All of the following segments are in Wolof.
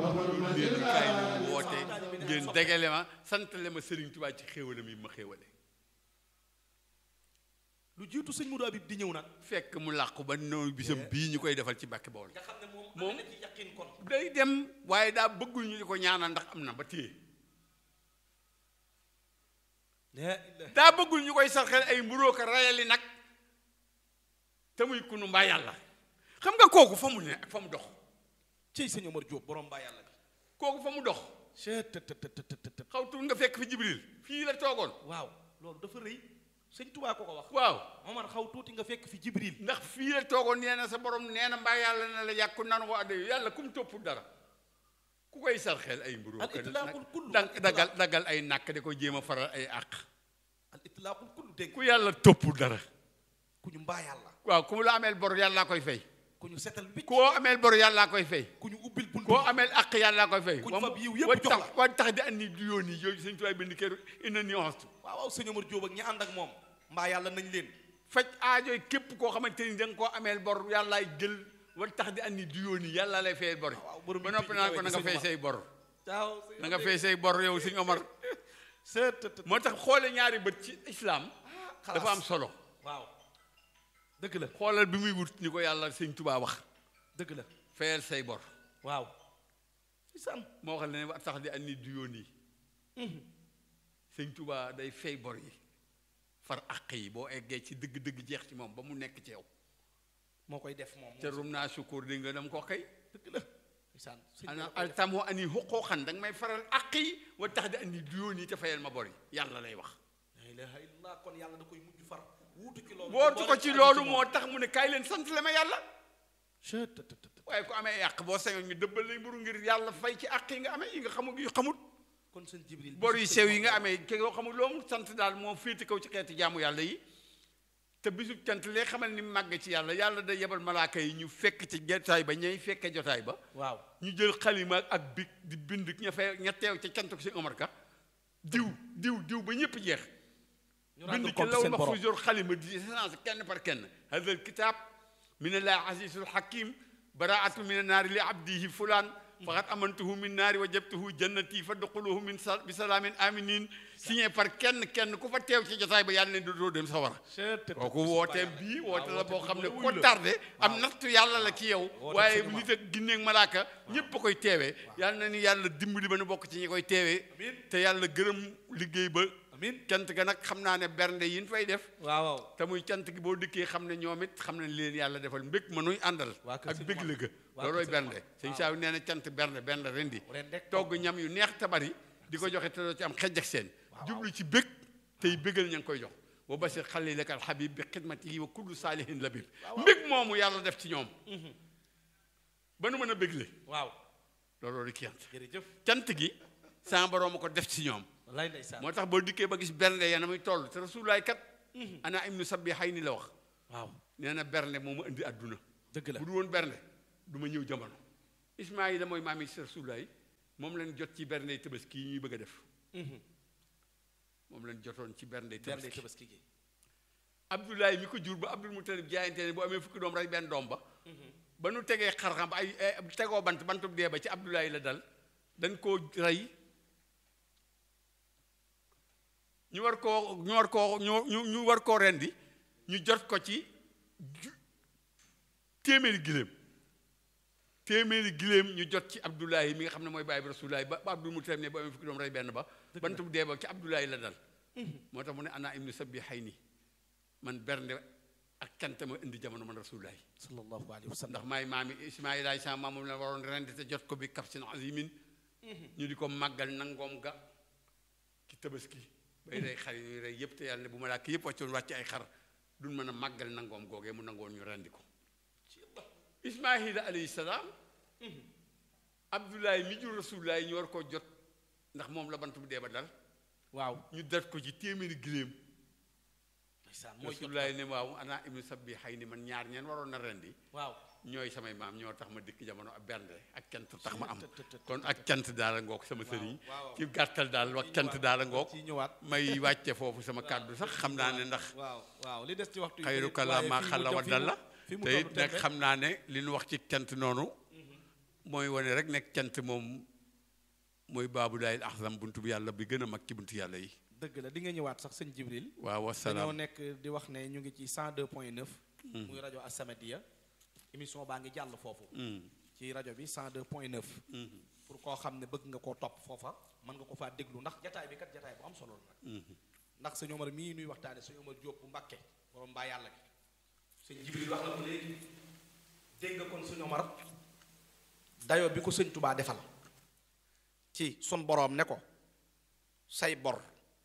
leen kaay ñu woote ngeen degale ma santale ma Serigne Touba ci xéewalam yi ma xéewale lu jiitu sëñ Modou Habib di ñëw nag fekk mu làqu ba noonu bisam bii ñu koy defal ci Mbàkke Bawol nga xam ne moom Moom- am na ci yaqin kon day dem waaye daa bëggul ñu di ko ñaanal ndax am na ba téye la ilaha daa bëggul ñu koy sarxel ay mburoo ko rayali nag te muy kunu mbaa yàlla xam nga kooku fa mu ne ak fa mu dox ciy sëñ Omar Diop borom mbaa yàlla bi kooku fa mu dox chet të të të të të xaw tuut nga fekk fi Jibril fii la toogoon waaw loolu dafa rëy sëñ Tubaa ko ko wax waaw Omar xaw tuuti nga fekk fi Jibril ndax fii la toogoon nee na sa borom nee na mbaa yàlla na la yàqu nan ko adde yàlla kum toppul dara ku koy sarxel ay mburoo Al ko itlaaqul kullu, dang al dagal dagal ay nàkk di ko jéem a faral ay àq al itlaaqul kullu dégg ku yàlla toppul dara ku ñu mbaa yàlla waaw ku mu la ameel bor yàllaa koy fay ku ñu setal wicc koo ameel bor yàllaa koy fay ku ñu ubbil bunt koo ameel àq yàllaa koy fay Kuñ fab yiw yépp wa jox tax la. wa tax di andi du yoon yi yooyu sëñ tuwaay bind keru ina nuance waaw waaw sëñ Omar Diop ak ñi ànd ak moom mbaa yàlla nañ leen faj aajooy képp koo xamante ni da nga koo ameel bor yàllaay jël wa tax di andi du yoon yi yàlla lay fayal bor yi waaw borom ba yitte noppi ju naan kawe ko na ji nga sëñ fay Omar. say bor waaw na nga fay say bor yow sëñ Omar seet të- të- moo tax xoole ñaari bët ci islam xalaas. dafa am solo waaw dëgg la xoolal bi muy wut ni ko yàlla sëñ Tubaa wax dëgg la fayal say bor waaw isaan moo xam ne wa tax di andi du yoon yi sëñ Tubaa day fay bor yi far àq yi boo eggee ci dëgg-dëgg jeex ci moom ba mu nekk ci yow moo koy def moom te rum naa sukkur di nga dem ko xëy dëgg la isaan sëñ bi ana da koy def. altamoo ani xuquuqan da nga may faral àq yi wa tax di andi du yoon yi te fayal ma bor yi yàlla lay wax la ilaha illallah kon yàlla da koy mujj far wuutu ci loolu bootu ko ci loolu moo tax mu ne kaay leen sant le ma yàlla Chut, tut, tut, tut. waaye ku amee yàq boo sañoon ñu dëbbal lay mburu ngir yàlla fay ci àq yi nga amee yi nga xamul yu xamut kon sëñ Jibril bor yu sew yi nga amee ke yoo xamul loo mu sant daal moo féete kaw ci xeeti jaamu yàlla yi te bisub cant lee xamal ni màgg ci yàlla yàlla da yebal malaaka yi ñu fekk ci jotaay ba ñay fekke jotaay ba waaw ñu jël xalima ak big di bind ña fee ña teew ca cant ko si Omar Ka diw diw diw ba ñëpp jeex ñu rendre bind ci compte law seen ma borom fu jor xalima di séance kenn par kenn hada al kitab min allah azizul hakim baraatu min annaari li abdihi fulaan faqad amantuhu min naari wa jabtuhu jannati fa duxuluhu min sa bi salaamin aminin signé par kenn kenn ku fa teew ci jotaay ba yàlla ne dootoo dem sawara Chut, tut, tut. kooku wooteem bii woote la boo xam ne wuy ko la. tardé am nattu yàlla la ci yow Woote waaye cinéma. nit ak ginneeg malaaka ñépp a koy teewee yàlla na ni yàlla dimbali ba nu bokk ci ñi koy teewee Amiin. te yàlla gërëm liggéey ba amin cant ga nag xam naa ne bernde yi ñu fay def waaw waaw te muy cant gi boo dikkee xam ne ñoom it xam nañ leen yàlla defal mbég ma nuy àndal Waa kër ak Sëñ bég Omar. la ga Waa loolooy kër Sëñ bernde Omar. sëñ Saaw nee na cant bernde bernde rendi ren rek togg ñam yu neex te bari di ko joxe te doo ci am xejj ak seen jublu ci bég tey bégal ña ngi koy jox wa basir xalilaka al habib bi xidmatihi wa kullu saalihin labib mbég moomu yàlla def ci ñoom ba nu mën a bégle waaw looloo di cant jërëjëf cant gi sama borom a ko def ci ñoom wallaay ndeysaan moo tax boo dikkee ba gis bernde ya na muy toll te rasulaay kat ana ibnu sabbi xay ni la wax waaw nee na bernde moo ma indi àdduna dëgg la bu du woon bernde du ma ñëw jamono ismaayila mooy maami rasulaay moom leen jot ci bernde tabaski yi ñuy bëgg a def moom leen jotoon ci bernde bernde tabaski tabaski gi abdoulaye mi ko jur ba abdul mutalib jaayante ne bu amee fukki doom rey benn doom ba ba nu tegee xarxam ba ay ay- tegoo bant bantub dee ba ci abdoulaye la dal dañ koo rey ñu war koo ñu war koo ñu ñu ñu war koo rendi ñu jot ko ci ju- téeméeri giléem téeméeri giléem ñu jot ci abdoulaye mi nga xam ne mooy bàyyi bi rasulaay ba ba abdul mutalib ne bu amee fukki doom rey benn ba bantub dee ba ci abdoulaye la dal moo tax mu ne ana ibnu sabbi xay ni man bernde ak cant ma indi jamono man rasulullahi sallallahu alayhi wa sallam ndax maay maami ismaila ay sama maam moom la waroon rendi te jot ko bi kafsin azimin ñu di ko màggal nangoom ga ci tabaski bay rey xar yi ñuy rey yëpp te yàlla ne bu ma làkk yëpp wàccoon wàcc ay xar duñ mën a màggal nangoom googee mu nangoon ñu rendi ko ismaila alayhi salaam abdoulaye mi jur rasulullahi ñu war koo jot ndax moom la bant bu dee ba dal waaw ñu def ko ci téeméeri giléem ndeysaan mooy jot rasulullahi ne waaw ana ibnu sabbi xay ni man ñaar ñeen waroon na rendi waaw ñooy samay maam ñoo tax ma dikk jamono ak bernde ak cant tax ma am Tut, tut, tut, kon ak cant daal a ngoog sama sëriñ waaw. ci gàttal daal wax cant daal a ngoog ci ñëwaat may wàcce foofu sama kàddu sax xam naa ne ndax waaw waaw li des ci waxtu yi xayru bëri, kala waaye maa fii mu xalla jëm- wa fii mu- dalla fii mu te tollu it nag tembe. xam naa ne li ñu wax ci cant noonu mooy wane rek nekk cant moom mooy baabu daayil axsam buntu bi yàlla bi gën a mag ci buntu yàlla yi dëgg la di nga ñëwaat sax sëñ Jibril waaw dañoo wasalaam nekk di wax ne ñu ngi ci 102 point 9 muy rajo As-Samadiyya émission baa ngi jàll foofu ci rajo bi 102 point 9 pour koo xam ne bëgg nga koo topp foofa mën nga ko faa déglu ndax jataay bi kat jataay bu am solo la nag ndax sëñ Omar mii nuy waxtaane sëñ Omar Diop bu Mbàkke borom mbaa yàlla gi sëñ Jibril wax na ko léegi dégg nga kon sëñ Omar dayo bi ko sëñ Tubaa defal ci sun boroom ne ko say bor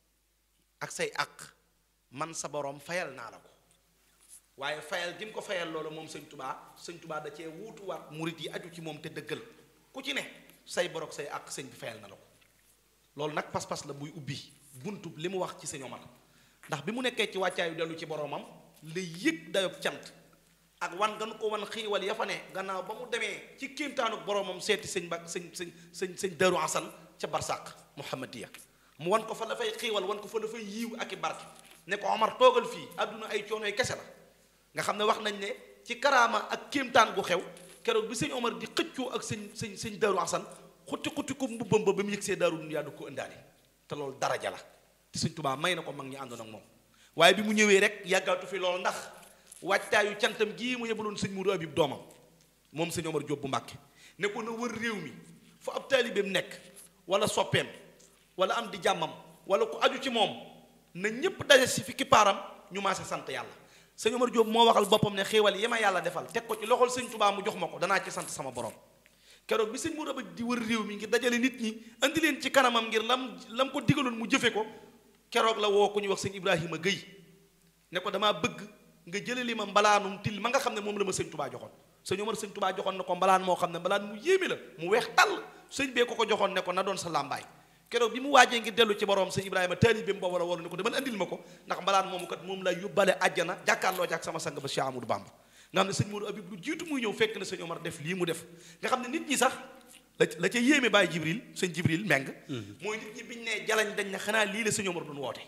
ak say àq man sa boroom fayal naa la ko waaye fayal gi mu ko fayal loolu moom sëñ tubaa sëñ tubaa da cee wuutuwaat murit yi aju ci moom te dëggal ku ci ne say bor ak say àq sëñ bi fayal na la ko loolu nag pas-pas la buy ubbi buntu li mu wax ci sëñ Omar ndax bi mu nekkee ci wàccaayu dellu ci boroomam la yëg dayob cant ak wan gan ko wan xiiwal ya fa ne gannaaw ba mu demee ci kéemtaanuk boroomam seeti sëñ ba sëñ sëñ sëñ sëñ Daru Asan ca barsàq Muhammadiya mu wan ko fa la fay xiiwal wan ko fa la fay yiiw ak i barke ne ko Omar toogal fii àdduna ay coonoy kese la nga xam ne wax nañ ne ci karaama ak kéemtaan gu xew keroog bi sëñ Omar di xëccoo ak sëñ sëñ sëñ Daru Asan xutti xutti ko mbubbam ba ba mu yëg see daaru yaa du ko ëndaale te loolu daraja la te sëñ Tubaa may na ko mag ñi àndoon ak moom waaye bi mu ñëwee rek yàggaatu fi loolu ndax waajtaayu cantam gii mu yebaloon sëñ Mourou Habib doomam moom sëñ Omar Diop bu Mbàkke ne ko na wër réew mi fu ab taalibeem nekk wala soppeem wala am di jàmmam wala ku aju ci moom na ñépp daje si fi kippaaram ñu maase sant yàlla sëñ Omar Diop moo waxal boppam ne xéewal yi ma yàlla defal teg ko ci loxol sëñ Tubaa mu jox ma ko danaa ci sant sama borom keroog bi sëñ Mourou Habib di wër réew mi ngir dajale nit ñi andi leen ci kanamam ngir lam lam ko digaloon mu jëfe ko keroog la woo ku ñuy wax sëñ Ibrahima Guèye ne ko damaa bëgg nga jële li ma mbalaanum til ma nga xam ne moom la ma sëñ tubaa joxoon sëñ Omar sëñ tubaa joxoon na ko mbalaan moo xam ne mbalaan mu yéeme la mu weex tàll sëñ bee ko ko joxoon ne ko na doon sa làmbaay keroog bi mu waajee ngir dellu ci borom sëñ Ibrahima taalibeem boobu la waroon ne ko demal andil ma ko ndax mbalaan moomu kat moom laa yóbbale àjjana jàkkaarloo ci ak sama sang ba Cheikh Amadou Bamba nga xam ne sëñ Modou Habib lu jiitu muy ñëw fekk na sëñ Omar def lii mu def nga xam ne nit ñi sax la la ca yéeme bàyyi Jibril sëñ Jibril meng mooy nit ñi biñ ne jalañ dañ ne xanaa lii la sëñ Omar doon woote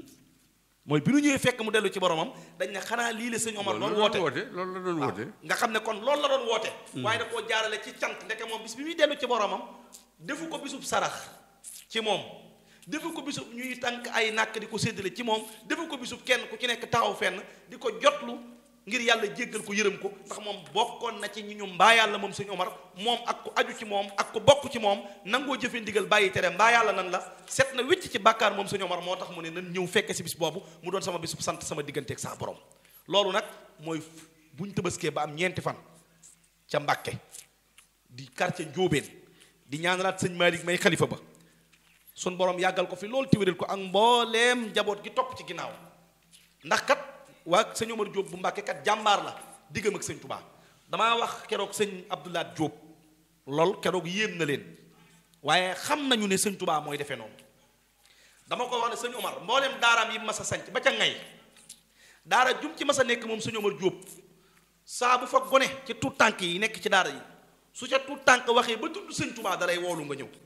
mooy bi nu ñëwee fekk mu dellu ci boromam dañ ne xanaa lii la sëñ Omar doon woote loolu la doon woote nga xam ne kon loolu la doon woote waaye da koo jaarale ci cant ndeke moom bis bi muy dellu ci boromam defu ko bisub sarax ci moom defu ko bisub ñuy tànk ay nàkk di ko séddale ci moom defu ko bisub kenn ku ci nekk taxaw fenn di ko jotlu ngir yàlla jéggal ko yërëm ko ndax moom bokkoon na ci ñi ñu mbaa yàlla moom sëñ Omar moom ak ku aju ci moom ak ku bokk ci moom nangoo jëfe ndigal bàyyi tere mbaa yàlla nan la set na wécc ci bàkkaar moom sëñ Omar moo tax mu ne nan ñëw fekke si bis boobu mu doon sama bisub sant sama digganteeg saa borom loolu nag mooy buñ tëbaskee ba am ñeenti fan ca Mbàkke di quartier Njóobeen di ñaanalaat sëñ Malick may xalifa ba sun borom yàggal ko fi loolu tiwéral ko ak mbooleem njaboot gi topp ci ginnaaw ndax kat waa sëñ Omar Diop bu Mbàkke kat jàmbaar la diggam ak sëñ Tubaa damaa wax keroog sëñ Abdoulaat Diop lool keroog yéem na leen waaye xam nañu ne sëñ Tubaa mooy defee noonu dama ko wax ne sëñ Omar mbooleem daaraam yi mas a sanc ba ca ngay daara jum ci mas a nekk moom sëñ Omar Diop saa bu fa gone ci tuut tànk yi nekk ci daara yi su ca tuut tànk waxee ba tudd sëñ Tubaa dalay woolu nga ñëw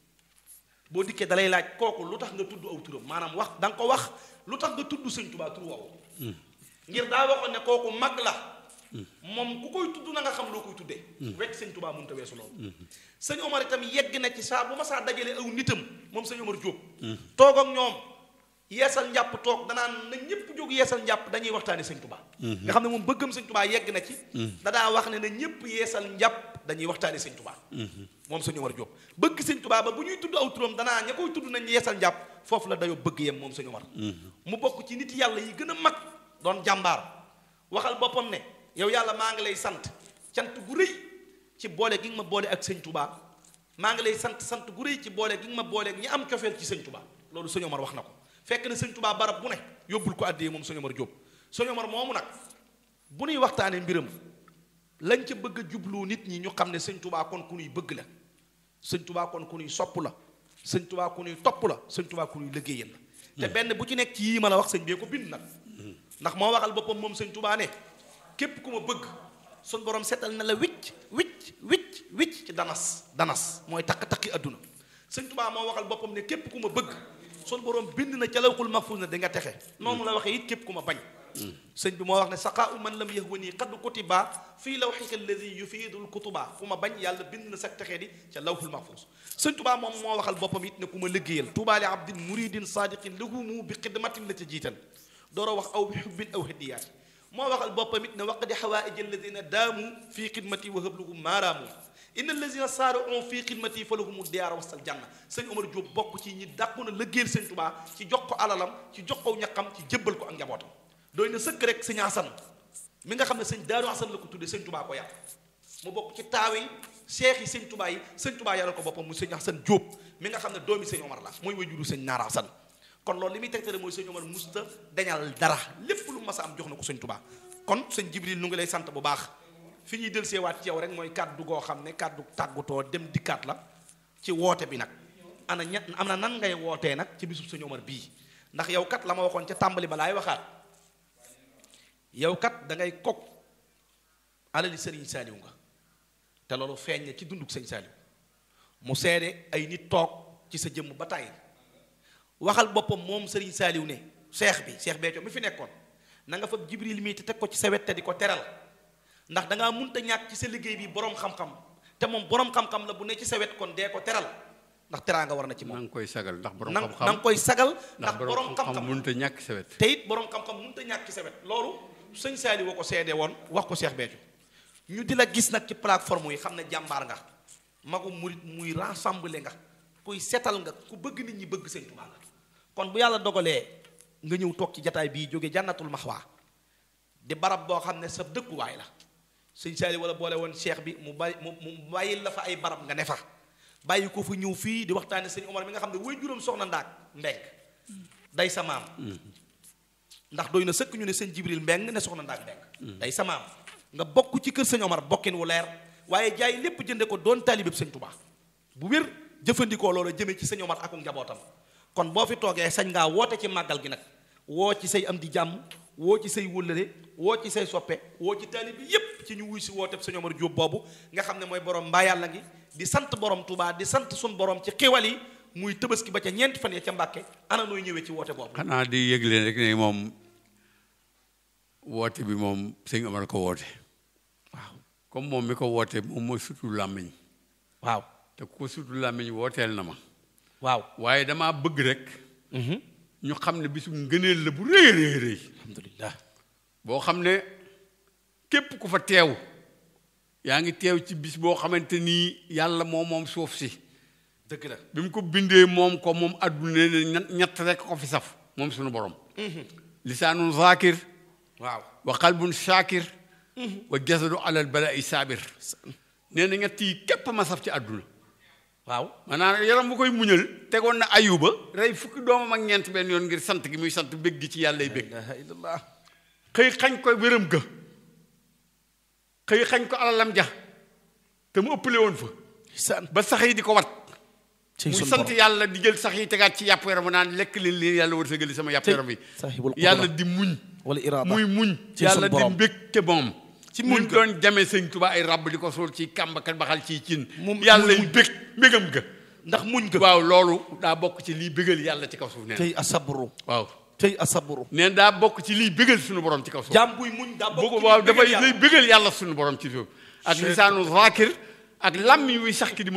boo dikkee dalay laaj kooku lu tax nga tudd aw turam maanaam wax da nga ko wax lu tax nga tudd sëñ Tubaa tur woowu ngir daa waxoon ne kooku mag la moom ku koy tudd na nga xam loo koy tuddee wekk sëñ Tubaa mënut a weesu loolu sëñ Omar itam yegg na ci saa bu ma saa dajale aw nitam moom sëñ Omar Diop toog ak ñoom yeesal njàpp toog danaan na ñëpp jóg yeesal njàpp dañuy waxtaane sëñ Tubaa nga xam ne moom bëggam sëñ Tubaa yegg na ci da daa wax ne na ñëpp yeesal njàpp dañuy waxtaane sëñ Tubaa moom sëñ Omar Diop bëgg sëñ Tubaa ba bu ñuy tudd aw turam danaa ña koy tudd nañ yeesal njàpp foofu la dayoo bëgg yem moom sëñ Omar mu bokk ci nit yàlla yi gën a mag doon jàmbaar waxal boppam ne yow yàlla maa ngi lay sant cant gu rëy ci boole gi nga ma boole ak sëñ Tubaa maa ngi lay sant sant gu rëy ci boole gi nga ma boole ak ñi am cofeel ci sëñ Tubaa loolu sëñ Omar wax na ko fekk na sëñ Tubaa barab bu ne yóbbul ko àddee moom sëñ Omar Diop sëñ Omar moomu nag bu nuy waxtaanee mbiram lañ ca bëgg a jublu nit ñi ñu xam ne sëñ Tubaa kon ku nuy bëgg la sëñ Tubaa kon ku nuy sopp la sëñ Tubaa ku nuy topp la sëñ Tubaa ku nuy liggéeyal la te benn bu ci nekk ci yii ma la wax sëñ bee ko bind nag ndax moo waxal boppam moom sëñ Tubaa ne képp ku ma bëgg sun borom setal na la wicc wicc wicc wicc ci danas danas mooy takk-takki adduna sëñ Tubaa moo waxal boppam ne képp ku ma bëgg sun borom bind na ca lawxul mahfuus na di nga texe noonu la waxee it képp ku ma bañ sëñ bi moo wax ne saqaa u man lam yahwani qad kutiba fii lawxika alladi yufiidul kutuba fu ma bañ yàlla bind na sag texee di ca lawhul mahfuz sëñ tubaa moom moo waxal boppam it ne ku ma liggéeyal tuubaa li abdin muridin sadiqin lahumu bi xidmatin la ca jiital dooro wax aw bi xubbin aw hadiyaati moo waxal boppam it ne waqdi xawaaij alladina daamu fii xidmati wa habluhum maaraamu inna alladina saari'u fii xidmati fa lahumu diyaara wasal janna sëñ Omar Diop bokk ci ñi dàqu na liggéeyal sëñ tubaa ci jox ko alalam ci jox ko ñaqam ci jébbal ko ak njabootam doy na sëkk rek sëñ Asan mi nga xam ne sëñ Daaru Asan la ko tuddee sëñ tubaa ko yàq mu bokk ci taaw yi seex yi sëñ tubaa yi sëñ tubaa yaral ko boppam mu sëñ Asan Diop mi nga xam ne doomi sëñ Omar la mooy wajuru sëñ Naara Asan kon loolu li muy tegtale mooy sëñ Omar musta dañal dara lépp lu mas a am jox na ko sëñ tubaa kon sëñ Jibril nu ngi lay sant bu baax fi ñuy del seewaat ci yow rek mooy kàddu goo xam ne kàddu tàggutoo dem dikkaat la ci woote bi nag ana ña am na nan ngay wootee nag ci bisub sëñ Omar bii ndax yow kat la ma waxoon ca tàmbali ba laay waxaat yow kat da ngay kok alali sëriñ saaliw nga te loolu feeñ na ci dunduk sëñ saaliw mu seede ay nit toog ci sa jëmm ba tàyyi waxal boppam moom sëriñ saaliw ne seex bi seex Béthio mi fi nekkoon na nga fa jibril mii te teg ko ci sa wet te di ko teral ndax dangaa munta ñàkk ci sa liggéey bi boroom xam-xam te moom boroom xam-xam la bu ne ci sa wet kon dee ko teral ndax teraa nga war na ci na moom nga koy sagal ndax borom na xam-xam na nga koy sagal ndax ndax borom boroom xam-xam xam-xam mënut a ñàkk sa wet te it boroom xam-xam mënut a ñàkk ci sa wet loolu sëñ Saali woo ko seede woon wax ko Cheikh Béthio ñu di la gis nag ci plateforme yi xam ne jàmbaar nga magu murit muy rassemblé nga kuy setal nga ku bëgg nit ñi bëgg sëñ Tuubaa nga kon bu yàlla dogalee nga ñëw toog ci jataay bii jóge jànnatul maxwaa di barab boo xam ne sa dëkkuwaay la sëñ Saali wala boole woon cheikh bi mu bàyyi mu mu bàyyil la fa ay barab nga ne fa bàyyi ko fa ñëw fii di waxtaane sëñ Omar mi nga xam ne way juróom soxna ndaak mbeng day sa maam ndax doy na sëkk ñu ne sëñ Jibril mbeng ne soxna ndaak mbeng day sa maam nga bokk ci kër sëñ Omar bokkin wu leer waaye jaay lépp jënde ko doon taalibeb sëñ Tuubaa bu wér jëfandikoo loolu jëmee ci sëñ Omar ak njabootam kon boo fi toogee sañ ngaa woote ci màggal gi nag woo ci say am di jàmm woo ci say wëllëre woo ci say soppe woo ci taalib bi yépp ci ñu wuy si woote sëñ Omar Diop boobu nga xam ne mooy borom mbaa yàlla ngi di sant borom Touba di sant sun borom ci xiwal yi muy tëbaski ba ca ñeenti fan ya ca Mbàkke ana nooy ñëwee ci woote boobu xanaa di yëgle rek ne moom woote bi moom sëñ Omar ko woote waaw comme moom mi ko woote moom mooy sutu làmmiñ waaw te ku ko sutu làmmiñ wooteel na ma waaw waaye damaa bëgg rek ñu xam ne bisu ngëneel la bu rëy rëy rëy alhamdulillah boo xam ne képp ku fa teew yaa ngi teew ci bis boo xamante nii yàlla moo moom suuf si dëgg la bi mu ko bindee moom ko moom adduna ne ñett ñett rek ko fi saf moom suñu borom lisaanun zaakir waaw wa qalbun shaakir wa jasadu alal balaa'i saabir nee na ñett yi képp ma saf ci àdduna waaw maanaam yaram bu koy muñal tegoon na ayuba rey fukki doomam ak ñeent benn yoon ngir sant gi muy sant bég gi ci yàllay bég ilaha illallah xëy xañ ko wéram ga xëy xañ ko alalam ja te mu ëppale woon fa san ba sax yi di ko wat ci muy sunu sant borom. yàlla di jël sax yi tegaat ci yàpp yaram naan lekk leen leen yàlla wërsëgali sama yàpp Tey, yaram bi sahibul qudra. yàlla di muñ wala iraada muy muñ ci yàlla sunu di borom. mbég te moom Ci ci muñ muñ ga. doon jamee sëñ Tuubaa ay ràbb di ko suul ci kàmbakat baxal ciy cin Moom- yàlla moom yi bég mbégam ga ndax muñ ga waaw loolu daa bokk ci liy bégal yàlla ci kaw suuf neen tey asabru waaw tey asabru neen daa bokk ci liy bégal suñu borom ci kaw suuf jaam buy muñ daa bokk boo ci waaw li bëggal dafay yàlla. lay bégal yàlla suñu borom ci suuf ak lisaanu zaakir ak làmmiñ wi sax ki di